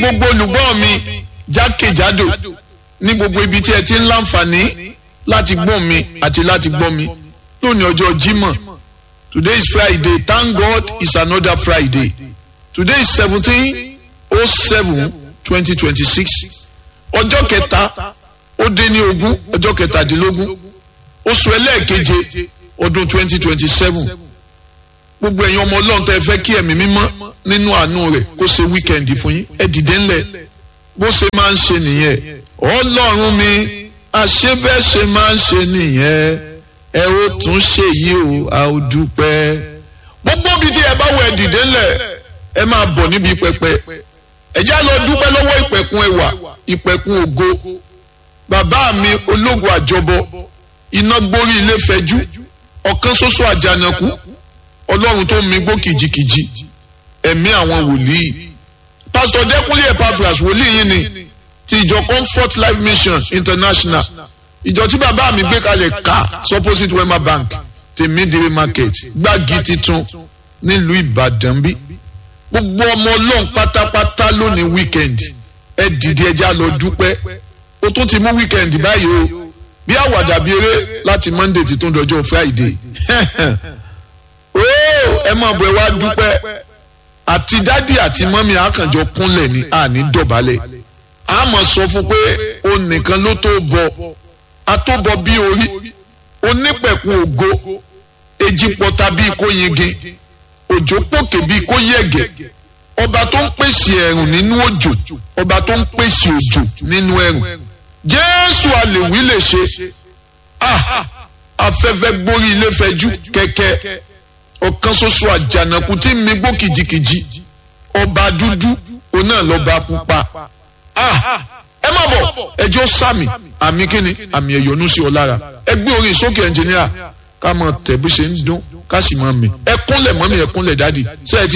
gbogbo olùgbọ́ mi jákèjádò ní gbogbo ibi tí ẹ ti ń láǹfààní láti gbọ́ mi àti láti gbọ́ mi lónìí ọjọ́ Jímọ̀ today is Friday thank God it's another Friday today is seventeen oh seven twenty twenty six ọjọ́ kẹta ó dé ní ogún ọjọ́ kẹtàdínlógún oṣù ẹlẹ́ẹ̀keje ọdún twenty twenty seven gbogbo ẹ̀yin ọmọ ọlọ́run tẹ́ ẹ fẹ́ kí ẹ̀mí mímọ́ nínú àánú rẹ̀ kó ṣe wíkẹ́ndì fún yín ẹ dìde ńlẹ̀ bó ṣe máa ń ṣe nìyẹn ọlọ́run mi àṣebẹ́ṣe máa ń ṣe nìyẹn ẹ ó tún ṣe yìí o a ó dúpẹ́ gbogbo ibi tí ẹ bá wọ ẹ dìde ńlẹ̀ ẹ máa bọ̀ níbi pẹpẹ ẹ já lọ dúpẹ́ lọ́wọ́ ìpẹ̀kun ẹwà ìpẹ̀kun ògo bàbá mi ológun àjọbọ iná gbórí ilé fẹjú ọ̀kan ṣoṣo àjànàkú ọlọ́run tó mi gbó kìjikìji ẹ̀mí àwọn wòlíì pásítọ̀ dẹ́kunlé epaphras wòlíì yìí ni ti ìjọ comfort life mission international ìjọ tí bàbá mi gbé kalẹ̀ ká supposite wema bank tèmídìrí market gbági titun nílùú ìbàdàn bí gbogbo ọmọ ọlọ́run pátápátá lónìí weekend ẹ dìde ẹja lọ dúpẹ́ o tún ti mú weekend báyìí o bí àwàdà bí eré láti monday ti tún dọjọ́ friday ẹ mọ̀ bọ̀ ẹ wá dúpẹ́ àti dádì àti mọ́mí àkànjọ kúnlẹ̀ ní àní dọ̀bálẹ̀ a mọ̀ sọ fún pé o nìkan ló tó bọ̀ a tó bọ̀ bí orí onípẹ̀kun ògo èjì pọ̀ta bíi kó yingin òjò pòkè bíi kó yẹ̀gẹ̀ ọba tó ń pèsè ẹ̀rùn nínú òjò ọba tó ń pèsè òjò nínú ẹ̀rùn jésù àlèwí lè ṣe afẹ́fẹ́ gbórí ilé fẹjú kẹ̀kẹ́ ọ̀kan ṣoṣo àjànàkú tí mi gbó kìjikìji ọba dúdú òun náà lọ́ba pupa ẹ má bọ̀ ẹjọ́ sàmì àmì kíni àmì ẹ̀yọ́nú sí ọ lára ẹ gbé orin sókè ẹnjìníà ká mọ̀ tẹ̀ bí ṣe ń dún ká sì mọ̀ mí ẹ kúnlẹ̀ mọ́mí ẹ kúnlẹ̀ dádì ṣé ẹ ti